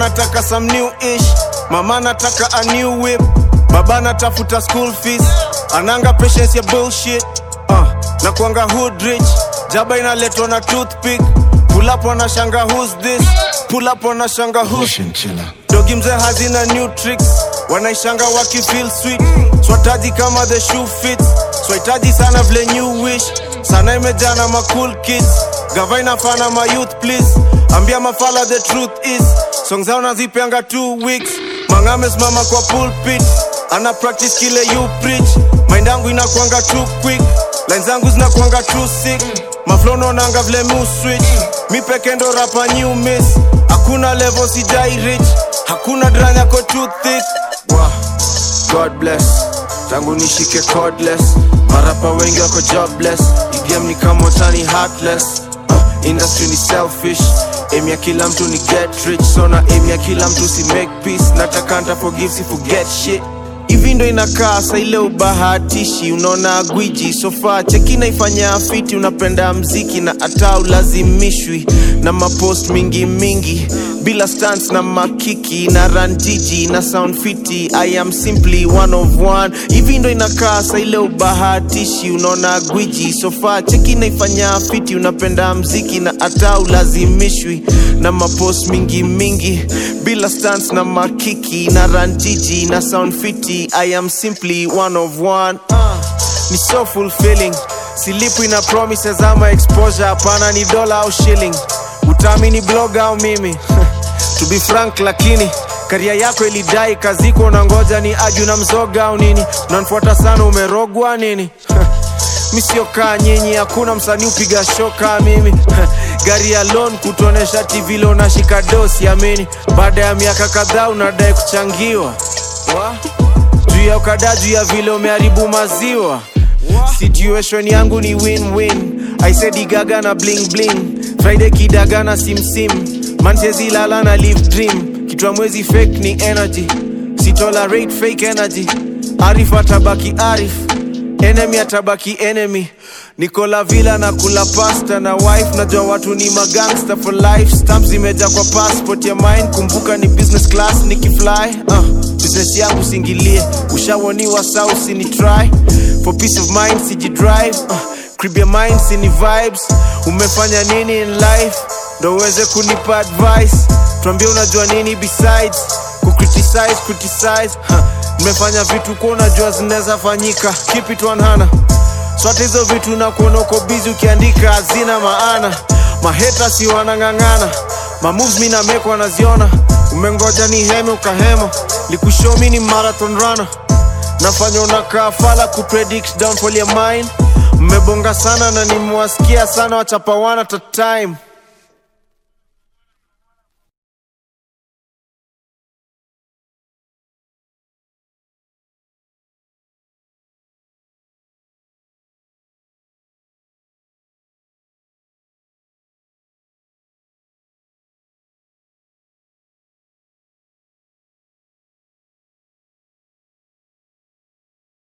nataka some new ish mama nataka a new whip baba natafuta school fees ananga patience ya bullshit uh, na kuanga hood rich jaba inaletwa na toothpick pull up wanashanga who's this pull up wanashanga who's dogi mzee hazina new tricks wanaishanga wakifeel sweet swataji kama the shoe fits swahitaji sana vile new wish sana imejana ma cool kids gava inafana ma youth please ambia mafala the truth is song zao nazipeanga two weeks mangamesimama kwa pulpit ana practice kile you preach mind yangu inakwanga too quick line zangu zinakwanga too sick maflononanga vile mu switch mi peke ndo rapa new miss hakuna level sijai rich hakuna dranya ko too thick wow. god bless tangu nishike cordless marapa wengi wako jobless igame ni kama tani heartless uh, industry ni selfish aim ya kila mtu ni get rich so na aim ya kila mtu si make peace nataka nta forgive si forget shit hivi ndo inakaa sa ile ubahatishi unaona gwiji sofa cheki naifanya fiti unapenda mziki na hata ulazimishwi na mapost mingi mingi bila stans na makiki na ranjiji na sound fiti i am simply one of one hivi ndo inakaa sa ile ubahatishi unaona gwiji sofa cheki naifanya fiti unapenda mziki na hata ulazimishwi na mapost mingi mingi bila stans na makiki na ranjiji na sound fiti i am simply one of one uh, ni so fulfilling silipwi na promises ama exposure hapana ni dola au shilling utaamini blog au mimi to be frank lakini karia yako ilidai kaziko na ngoja ni aju na mzoga au nini unanfuata sana umerogwa nini misiokaa nyinyi hakuna msanii upiga shoka mimi gari ya lon kutuonesha tv lo nashika dosi amini baada ya miaka kadhaa unadai kuchangiwa Wa? juu ya ukada juu ya vile umeharibu maziwa situation yangu ni win-win aisedigaga na bling bling friday kidaga na simsim manchezilala na live dream kitwa mwezi fake ni energy sitolerate fake energy arif atabaki arif enemy atabaki enemy nikola vila na kula pasta na wife najua watu ni magangster for life stamp zimeja kwa passport ya mine kumbuka ni business class nikifly uh, business yangu singilie ushawoniwa sausi ni try for peace of mind sijidrive uh, crib ya mind sini vibes umefanya nini in life ndo uweze kunipa advice tuambie unajua nini besides kucriticize criticize huh. nimefanya vitu kuwa unajua zinaweza fanyika keep it 100 swata hizo vitu na kuona uko bizi ukiandika hazina maana maheta si wanang'ang'ana mamoves mi nameko wanaziona umengoja ni heme ukahema likushomi ni marathon runner nafanya unakaa fala kupredict downfall ya mine mmebonga sana na nimewasikia sana wachapawana ta time